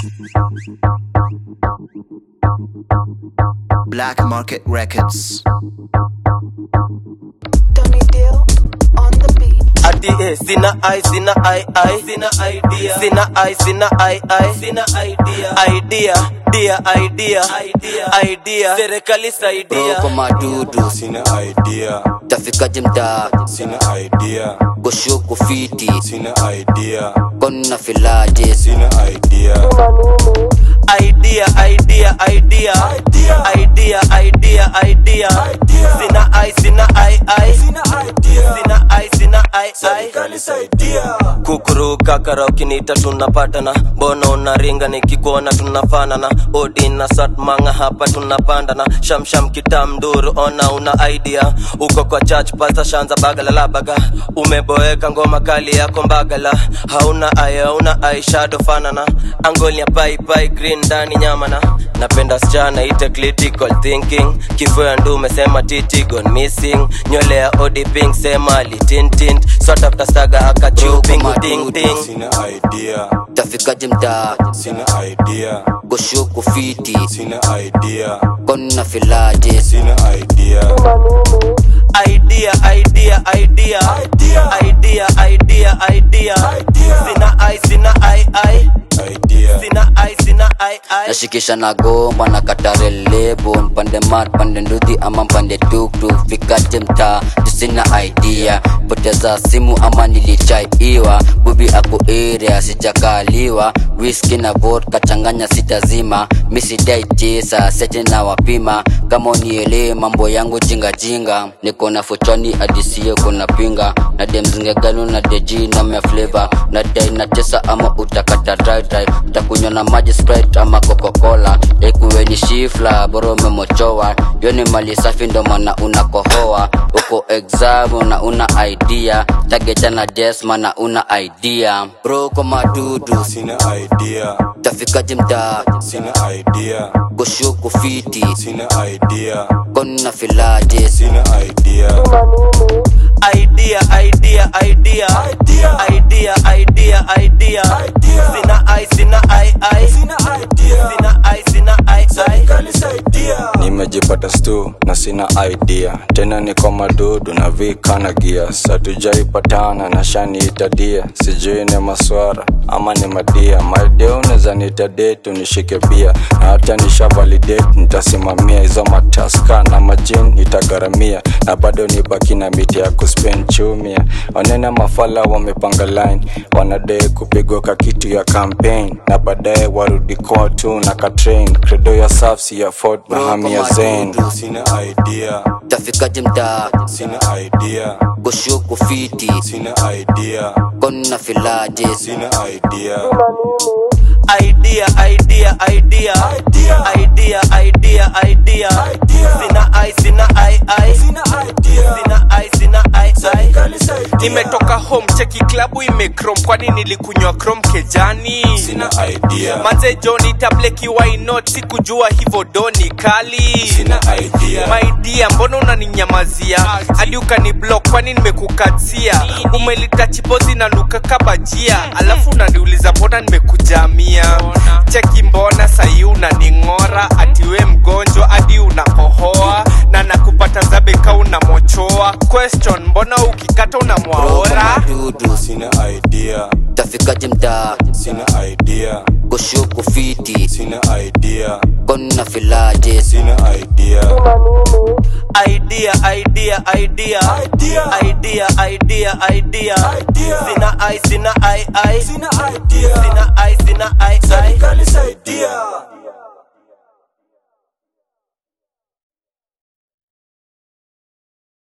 Black Market Records. Tony Dill on the beat. ati eh, sina ai sina ai ai sina idea sina ai sina ai ai sina idea idea dia idea idea idea serikali saidia Roko madudu Sina idea, tafikaje mtaa sina idea, koshuku fiti sina idea, kona filaje sina idea, idea idea idea idea idea idea sina ai sina ai ai sina ai sina ai ai kukuruka kara ukiniita tunapatana mbona unaringa nikikuona tunafanana odi na satmanga hapa tunapandana shamsham kitamduru ona una idea uko kwa church pasta shanza bagala la baga umeboeka ngoma kali yako mbagala hauna aya hauna aishado fanana angolia pai pai green ndani nyamana napenda sichana ite critical thinking kifo ya ndume sema titi gone missing nywele ya odi pink sema litintint swatafta saga akachupingu ting ting sina idea, tafikaje mtaa sina idea, koshuku fiti sina idea, kona filaje sina idea, idea idea idea idea idea idea sina ai sina ai ai idea, sina ai sina ai ai nashikisha na gomba na katarelebo mpande mat pande ndudhi ama mpande tuktuk fikaje mtaa tusina idea poteza simu ama nilichaiwa bubi ako area sijakaliwa whisky na vodka changanya sitazima misidai tisa sete na wapima kama unielee mambo yangu jingajinga niko na fochani adisiye kuna pinga na demzingegano na deji na mea flavor na dai na tesa ama utakata dry dry utakunywa na maji sprite ama coca-cola ekuweni shifla bora umemochowa yoni mali safi ndo maana unakohoa uko exam na una idea tagecha na desma na una idea bro kwa madudu sina idea, tafikaje mtaa sina idea, koshuku fiti sina idea, kona filaje sina idea, idea idea idea idea idea idea sina ai sina ai ai sina ai sina ai ai nimejipata stu na sina idea tena niko madudu na vikana gia satujaipatana na shaniitadia sijui ni maswara ama ni madia maidea unaweza nitadetu nishike bia na hata nisha validate nitasimamia hizo mataska na majin nitagharamia na bado nibaki na miti ya kuspen chumia wanene mafala wamepanga line wanadai kupigwa ka kitu ya campaign na baadaye warudi kotu na katrain credo ya safsi ya fort na hamia zen sina idea tafikaje mtaa sina idea koshuku fiti sina idea kona filaje sina idea idea idea idea idea idea idea sina ai sina ai ai sina ai sina ai ai nimetoka home cheki klabu imekrom kwani nilikunywa krom kejani sina idea manze joni tableki wainot sikujua hivo doni kali sina idea maidia mbona unaninyamazia hadi ukani block kwani nimekukatia umelita chibozi na nuka kabajia alafu unaniuliza mbona nimekujamia cheki mbona sahi unaning'ora atiwe mgonjwa hadi unakohoa na nakupata zabeka unamochoa question mbona ukikata unamwaora madudu sina idea tafikaje mtaa sina idea koshuku fiti sina idea kona filaje sina idea idea idea idea idea idea idea sina ai sina ai ai sina ai sina ai ai